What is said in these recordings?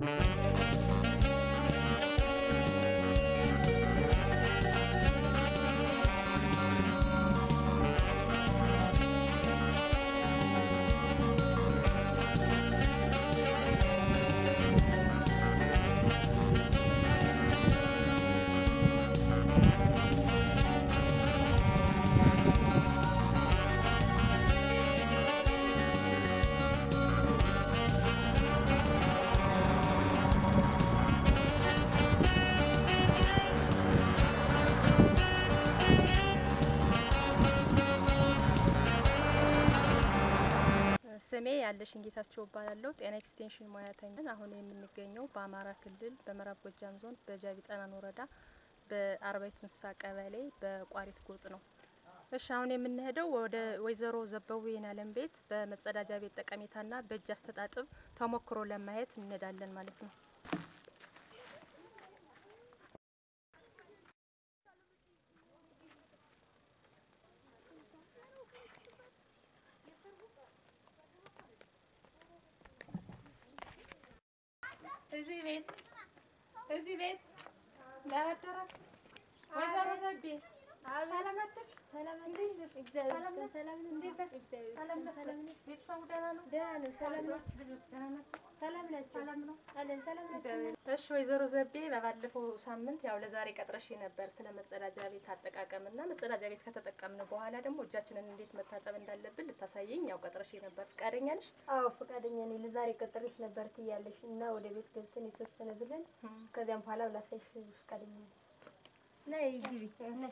ስሜ ያለሽን ጌታቸው እባላለሁ። ጤና ኤክስቴንሽን ሙያተኛ። አሁን የምንገኘው በአማራ ክልል በምዕራብ ጎጃም ዞን በጃቢ ጠናን ወረዳ በአርባይቱ እንስሳ ቀበሌ በቋሪት ጎጥ ነው። እሺ አሁን የምንሄደው ወደ ወይዘሮ ዘበቡ የናለም ቤት በመጸዳጃ ቤት ጠቀሜታና በእጅ አስተጣጥብ ተሞክሮ ለማየት እንሄዳለን ማለት ነው። እዚህ ቤት እዚህ ቤት ለአደራችሁ ወይዘሮ ዘቤ ሰላም ናችሁ? እንዴት ነሽ? ሰላም ነሽ? እንዴት ነሽ? ሰላም ናችሁ? ቤተሰቡ ደህና ነው? ልጆች ልጆች ደህና ናቸው? ሰላም ነው? እሺ ወይዘሮ ዘቤ በባለፈው ሳምንት ያው ለዛሬ ቀጥረሽ ነበር ስለ መጸዳጃ ቤት አጠቃቀም እና መጸዳጃ ቤት ከተጠቀምን በኋላ ደግሞ እጃችንን እንዴት መታጠብ እንዳለብን ልታሳየኝ ያው ቀጥረሽ ነበር። ፈቃደኛ ነሽ? አዎ ፈቃደኛ ነኝ። ለዛሬ ቀጠሮች ነበር ትያለሽ እና ወደ ቤት ገብተን የተወሰነ ብለን ከዚያም በኋላ ላሳይሽ ፈቃደኛ ነኝ። ነይ ግቢ ነይ።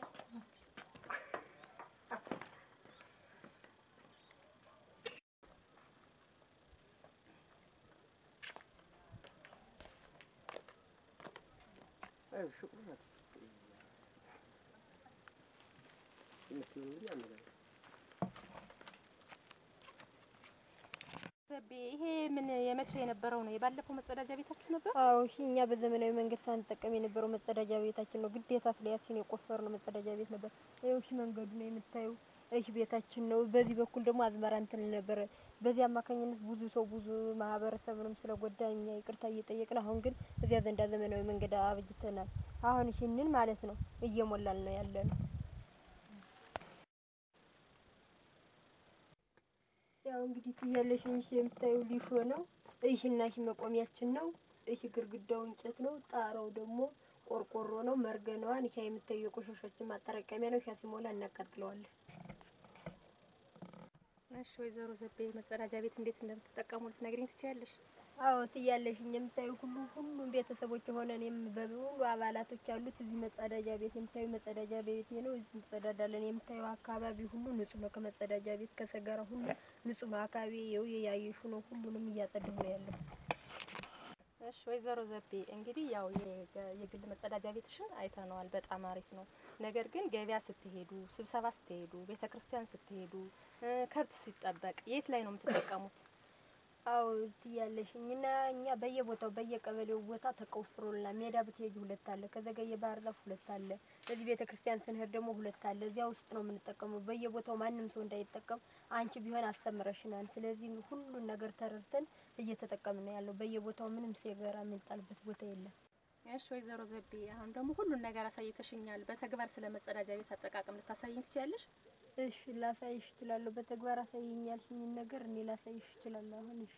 ዘቤ ይሄ ምን የመቼ የነበረው ነው? የባለፈው መጸዳጃ ቤታችሁ ነበር? አዎ እሺ፣ እኛ በዘመናዊ መንገድ ሳንጠቀም የነበረው መጸዳጃ ቤታችን ነው። ግዴታ ስለያችን የቆፈርነው መጸዳጃ ቤት ነበር። ይኸው እሺ፣ መንገዱ ነው የምታዩ። እሺ፣ ቤታችን ነው። በዚህ በኩል ደግሞ አዝመራ እንትን ነበረ። በዚህ አማካኝነት ብዙ ሰው ብዙ ማህበረሰብንም ስለጎዳ እኛ ይቅርታ እየጠየቅን፣ አሁን ግን እዚያ ዘንዳ ዘመናዊ መንገድ አብጅተናል። አሁን ይህንን ማለት ነው እየሞላል ነው ያለ ነው። ያው እንግዲህ ትያለሽ እሺ፣ የምታዩ ሊሾ ነው። እሺና እሺ መቆሚያችን ነው። እሺ ግድግዳው እንጨት ነው። ጣራው ደግሞ ቆርቆሮ ነው። መርገነዋን ይሄ የምታዩ የቆሻሻችን ማጠራቀሚያ ነው። ሻ ሲሞላ እናቃጥለዋለን። እሺ ወይዘሮ ዘቤ መጸዳጃ ቤት እንዴት እንደምትጠቀሙ ልትነግሪኝ ትችያለሽ? አዎ ትያለሽ የምታዩ ሁሉ ሁሉም ቤተሰቦች የሆነ እኔም በሙሉ አባላቶች ያሉት እዚህ መጸዳጃ ቤት የምታዩ መጸዳጃ ቤት ነው። እዚህ እንጸዳዳለን። የምታዩ አካባቢ ሁሉ ንጹህ ነው። ከመጸዳጃ ቤት ከሰገራ ሁሉ ንጹህ ነው። አካባቢ ይኸው ያየሹ ነው። ሁሉንም እያጸዳሁ ነው ያለው። እሺ ወይዘሮ ዘቤ እንግዲህ ያው የገ- የግል መጸዳጃ ቤትሽን አይተነዋል። በጣም አሪፍ ነው። ነገር ግን ገበያ ስትሄዱ፣ ስብሰባ ስትሄዱ፣ ቤተ ክርስቲያን ስትሄዱ፣ እ ከብት ሲጠበቅ የት ላይ ነው የምትጠቀሙት? አዎ ትያለሽኝ እና እኛ በየቦታው በየቀበሌው ቦታ ተቆፍሮልናል። ሜዳ ብትሄጂ ሁለት አለ፣ ከዘገየ ባህር ዛፍ ሁለት አለ፣ እዚህ ቤተ ክርስቲያን ስንሄድ ደግሞ ሁለት አለ። እዚያ ውስጥ ነው የምንጠቀመው። በየቦታው ማንም ሰው እንዳይጠቀም አንቺ ቢሆን አስተምረሽናል። ስለዚህ ሁሉን ነገር ተረድተን እየተጠቀምን ነው ያለው። በየቦታው ምንም ሴገራ የሚጣልበት ቦታ የለም። እሺ ወይዘሮ ዘቤ አሁን ደግሞ ሁሉን ነገር አሳይተሽኛል። በተግባር ስለ መጸዳጃ ቤት አጠቃቀም ልታሳይኝ ትችያለሽ? እሺ ላሳይሽ እችላለሁ። በተግባር አሳይኝ ያልሽኝን ነገር እኔ ላሳይሽ እችላለሁ። አሁን እሺ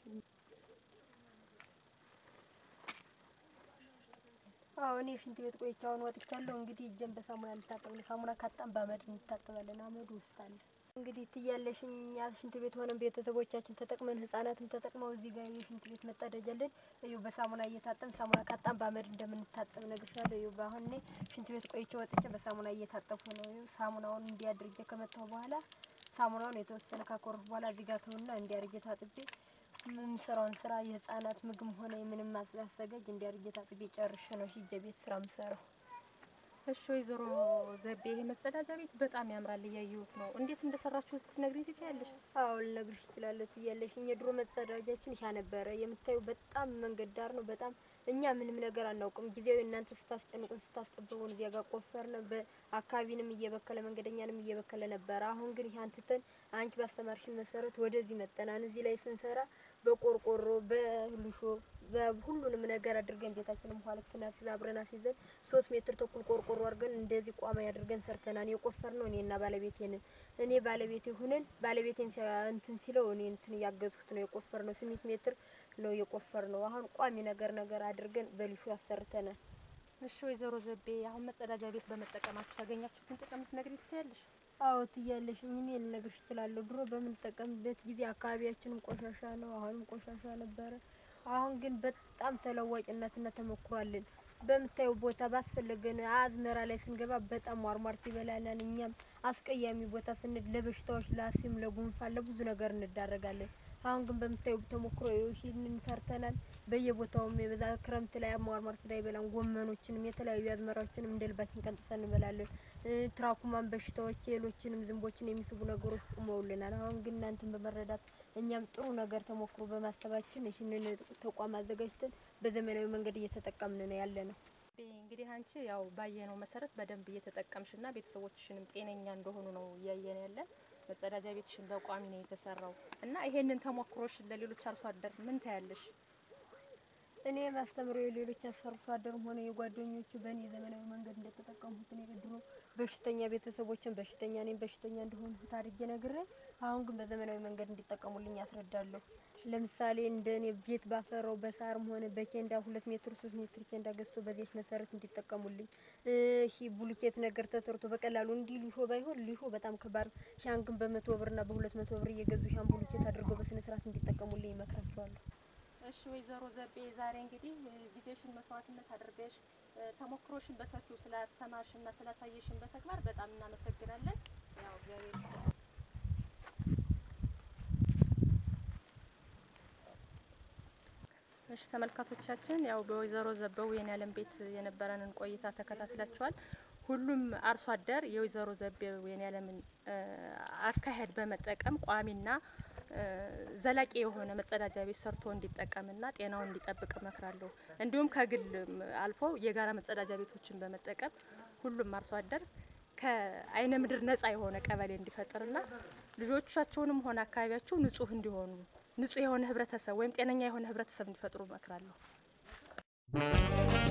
አዎ እኔ ሽንት ቤት ቆይቼ አሁን ወጥቻለሁ። እንግዲህ እጄን በሳሙና ልታጠብ ነው። ሳሙና ካጣን በአመድ እንታጠባለን። አመዱ ውስጥ አለ። እንግዲህ ትያለሽኝ ያ ሽንት ቤት ሆነን ቤተሰቦቻችን ተጠቅመን ህጻናትም ተጠቅመው እዚህ ጋር የሽንት ቤት መጸዳጃለን። እዩ በሳሙና እየታጠብን ሳሙና ካጣን በአመድ እንደምንታጠብ እነግርሻለሁ። እዩ በአሁን እኔ ሽንት ቤት ቆይቼ ወጥቼ በሳሙና እየታጠብኩ ነው። እዩ ሳሙናውን እንዲያድርጌ ከመጣሁ በኋላ ሳሙናውን የተወሰነ ካኮረፍ በኋላ እዚህ ጋር ተውና እንዲያርጌ ታጥቤ የምሰራውን ስራ የህፃናት ምግብ ሆነ የምንም ማስላሰገጅ እንዲያርጌ ታጥቤ ጨርሼ ነው ሂጄ ቤት ስራ የምሰራው። እሺ ወይዘሮ ዘቤ ይሄ መጸዳጃ ቤት በጣም ያምራል፣ እያየሁት ነው። እንዴት እንደሰራችሁት ልትነግሪኝ ትችያለሽ? አዎ ልነግርሽ እችላለሁ። ትያለሽኝ የድሮ መጸዳጃችን ይሄ ነበረ። የምታዩ በጣም መንገድ ዳር ነው። በጣም እኛ ምንም ነገር አናውቅም። ጊዜያዊ እናንተ ስታስጨንቁን ስታስጠብቁን እዚያ ጋር ቆፈርን። በአካባቢንም እየበከለ መንገደኛንም እየበከለ ነበረ። አሁን ግን ይሄ አንትተን አንቺ ባስተማርሽን መሰረት ወደዚህ መጠናን። እዚህ ላይ ስንሰራ በቆርቆሮ በልሾ በሁሉንም ነገር አድርገን ቤታችንም ኋላ ስናስይዝ አብረን አስይዘን ሶስት ሜትር ተኩል ቆርቆሮ አድርገን እንደዚህ ቋሚ አድርገን ሰርተናል። የቆፈርነው እኔና ባለቤቴ ነን። እኔ ባለቤቴ ሁነን ባለቤቴን ሲያ- እንትን ሲለው እኔ እንትን እያገዝኩት ነው የቆፈርነው። ስምንት ሜትር ነው የቆፈርነው። አሁን ቋሚ ነገር ነገር አድርገን በልሾ አሰርተናል። እሺ ወይዘሮ ዘቤ አሁን መጸዳጃ ቤት በመጠቀማችሁ ያገኛችሁትን ጥቅም ልትነግሪኝ ትችያለሽ? አዎ ትያለሽ። እኔ ልነግርሽ እችላለሁ። ድሮ በምንጠቀምበት ጊዜ አካባቢያችንም ቆሻሻ ነው፣ አሁንም ቆሻሻ ነበረ። አሁን ግን በጣም ተለዋጭነትና ተሞክሯልን። በምታየው ቦታ ባስፈለገን አዝመራ ላይ ስንገባ በጣም ሟርሟርት ይበላናል። እኛም አስቀያሚ ቦታ ስንድ ለበሽታዎች፣ ለአሲም፣ ለጉንፋን፣ ለብዙ ነገር እንዳረጋለን። አሁን ግን በምታየው ተሞክሮ ይህንን ሰርተናል። በየቦታውም የበዛ ክረምት ላይ ሟርሟርት እንዳይበላን ጎመኖችንም የተለያዩ አዝመራዎችንም እንደ ልባችን ቀንጥሰን እንበላለን። እ ትራኩማን በሽታዎች ሌሎችንም ዝንቦችን የሚስቡ ነገሮች ቁመውልናል። አሁን ግን እናንተን በመረዳት እኛም ጥሩ ነገር ተሞክሮ በማሰባችን ይህንን ተቋም አዘጋጅተን በዘመናዊ መንገድ እየተጠቀምን ነው ያለ ነው። እንግዲህ አንቺ ያው ባየነው መሰረት በደንብ እየተጠቀምሽና ቤተሰቦችሽንም ጤነኛ እንደሆኑ ነው እያየን ያለን። መጸዳጃ ቤትሽን በቋሚ ነው የተሰራው እና ይሄንን ተሞክሮሽን ለሌሎች አርሶ አደር ምን ታያለሽ? እኔ ማስተምረው የሌሎች አርሶ አደርም ሆነ የጓደኞቹ በእኔ ዘመናዊ መንገድ እንደተጠቀሙት እኔ ድሮ በሽተኛ ቤተሰቦችን በሽተኛ እኔም በሽተኛ እንደሆኑ አድርጌ ነግሬ አሁን ግን በዘመናዊ መንገድ እንዲጠቀሙልኝ አስረዳለሁ። ለምሳሌ እንደ እኔ ቤት ባፈራው በሳርም ሆነ በኬንዳ ሁለት ሜትር ሶስት ሜትር ኬንዳ ገዝቶ በዚች መሰረት እንዲጠቀሙልኝ ይሄ ቡልኬት ነገር ተሰርቶ በቀላሉ እንዲህ ሊሾ ባይሆን ሊሾ በጣም ከባድ ሻን ግን በመቶ ብርና በሁለት መቶ ብር እየገዙ ሻን ቡልኬት አድርገው በስነ ስርዓት እንዲጠቀሙልኝ ይመክራቸዋለሁ። እሺ ወይዘሮ ዘቤ ዛሬ እንግዲህ ጊዜሽን መስዋዕትነት አድርገሽ ተሞክሮሽን በሰፊው ስላስተማርሽና ስላሳየሽን በተግባር በጣም እናመሰግናለን። ያው እግዚአብሔር ይስጥልን። እሺ ተመልካቾቻችን ያው በወይዘሮ ዘበው የኔ ዓለም ቤት የነበረንን ቆይታ ተከታትላችኋል። ሁሉም አርሶ አደር የወይዘሮ ዘቤው የኔ ዓለምን አካሄድ በመጠቀም ቋሚና ዘላቂ የሆነ መጸዳጃ ቤት ሰርቶ እንዲጠቀምና ጤናውን እንዲጠብቅ እመክራለሁ። እንዲሁም ከግል አልፎ የጋራ መጸዳጃ ቤቶችን በመጠቀም ሁሉም አርሶ አደር ከአይነ ምድር ነጻ የሆነ ቀበሌ እንዲፈጥርና ልጆቻቸውንም ሆነ አካባቢያቸው ንጹህ እንዲሆኑ ንጹህ የሆነ ህብረተሰብ ወይም ጤነኛ የሆነ ህብረተሰብ እንዲፈጥሩ እመክራለሁ።